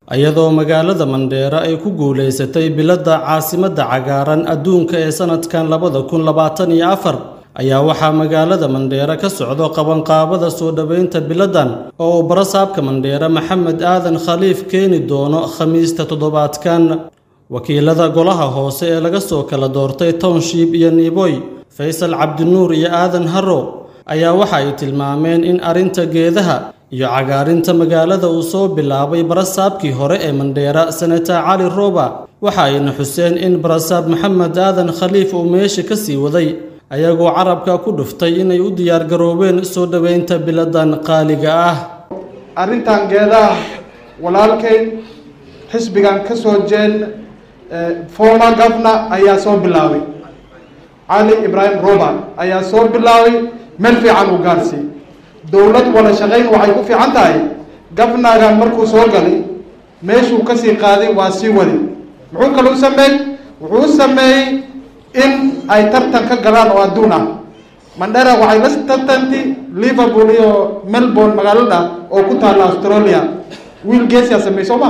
iyadoo magaalada mandheera ay ku guulaysatay biladda caasimadda cagaaran adduunka ee sanadkan labada kun labaatan iyo afar ayaa waxaa magaalada mandheera ka socdo qabanqaabada soo dhoweynta biladdan oo uu barasaabka mandheera maxamed aadan khaliif keeni doono khamiista toddobaadkan wakiilada golaha hoose ee laga soo kala doortay township iyo niiboy faysal cabdinuur iyo aadan harro ayaa waxa ay tilmaameen in arrinta geedaha iyo cagaarinta magaalada uu soo bilaabay barasaabkii hore ee mandheera senator cali rooba waxa ayna xuseen in barasaab maxamed aadan khaliif uu meesha ka sii waday ayagoo carabka ku dhuftay inay u diyaargaroobeen soo dhoweynta biladan qaaliga ah arrintan geedaha walaalkay xisbigan ka soo jeen former governor ayaa soo bilaabay cali ibraahim roba ayaa soo bilaabay meel fiican uu gaarsiiyey dowlad wada shaqayn waxay ku fiican tahay gafnagan markuu soo galay meeshuu kasii qaaday waa sii wadi muxuu kaluu sameeyey wuxuu sameeyey in ay tartan ka galaan oo adduun ah mandhera waxay la tartanti liverpool iyo melbourne magaalada oo ku taalla australia wiil geesiyaa sameey soo ma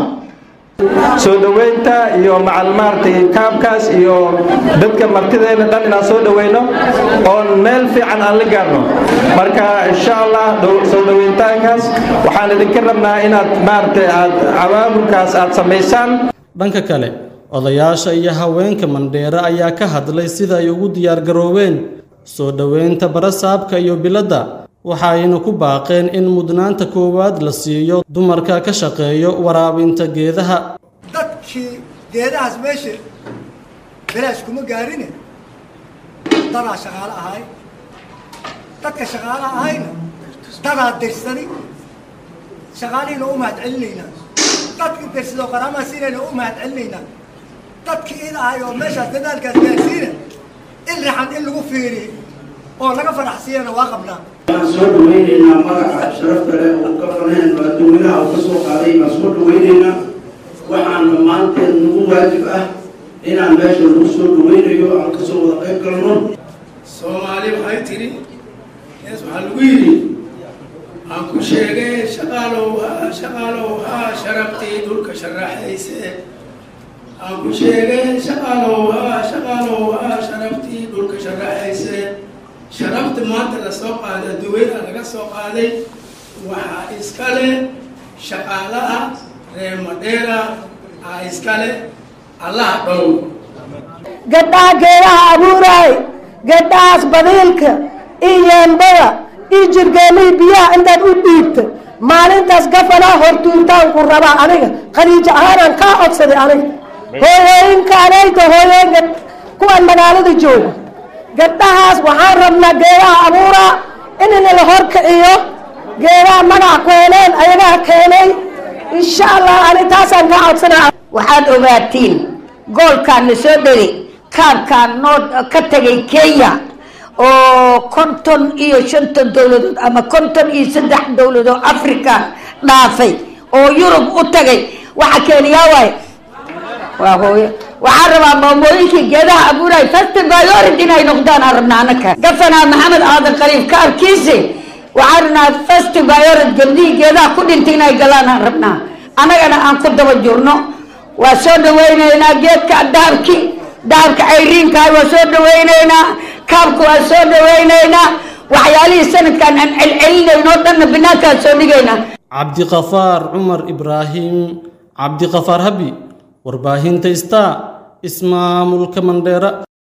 soo dhoweynta iyo macal maaragtay kaabkaas iyo dadka martideena dhan inaan soo dhoweyno oon meel fiican aan la gaarno marka insha allah soo dhoweyntaankaas waxaan idinka rabnaa inaad maaragtay aad cawaamulkaas aad samaysaan dhanka kale odayaasha iyo haweenka mandheere ayaa ka hadlay sida ay ugu diyaargaroobeen soo dhoweynta barasaabka iyo biladda waxa ayna ku baaqeen in mudnaanta koowaad la siiyo dumarka ka shaqeeyo waraabinta geedaha dadkii geedahaas meesha belaash kuma gaarine dadaa shaqaalo ahay dadka shaqaalo ahayna dadaa dirsani shaqaalihiina u mahad celinaynaa dadkii dirsadoo qaraamaa siinayna u mahad celinaynaa dadkii id ahay oo meeshaas dadaalkaas gaarsiina in raxan in lagu fiiriyo oo laga faraxsiiyana waa qabnaa waan soo dhaweyneynaa magaca sharafta leh oo ka faneen adduuminaha uu ka soo qaaday baan soo dhaweyneynaa waxaan dhammaanteed nagu waajib ah inaan meesha lagu soo dhaweynayo aan kasoo wada qayb galno soomaali waxay tidhi ees waxaa lagu yidhi aan ku sheegay shaqaalow haa shaqaalow haa sharaftii dhulka sharaxayse aan ku sheegay shaqaalow haa shaqaalow haa sharaftii dhulka sharaxayse sharafta maanta la soo qaaday adduunyada laga soo qaaday waxaa iskale shaqaalaha reer madheera aa iskale allaha dhow gabdhaha geedaha abuuraay gabdhahaas badiilka iyo yeembada iyo jirgeemihii biyaha intaad u dhiibta maalintaas gafanaa hortuurtaanku rabaa aniga khadiijo ahaanaan kaa codsaday aniga hooyooyinka anayta hooyooyinka kuwaan magaalada jooga gabdhahaas waxaan rabnaa geedaha abuuraa inina la horkiciyo geedaha magac keeneen ayagaa keenay insha allah ani taasaan ka codsanaa waxaad ogaatiin goolkaana soo dheri kaabkaan noo ka tegay kenya oo konton iyo shantan dowladood ama konton iyo saddex dowladood africa dhaafay oo yurub u tagay waxa keeniyaa waaye waa hooyo waxaan rabaa maamooyinkii geedaha abuuray festivalority inay noqdaan aan rabnaa anaka gafanaa maxamed aadan qaliif kaarkiisi waxaan rabnaa festivalority gabdhihii geedaha ku dhintay inay galaan aan rabnaa annagana aan ku daba jirno waa soo dhaweyneynaa geedka dahabki dahabka cayriinkahay waa soo dhaweyneynaa kaabka waa soo dhaweyneynaa waxyaalihii sanadkan aan celcelinayno o dhanna banaankaan soo dhigaynaa cabdiqafaar cumar ibraahim cabdiqafaar habi warbaahinta star ismaamulka mandheera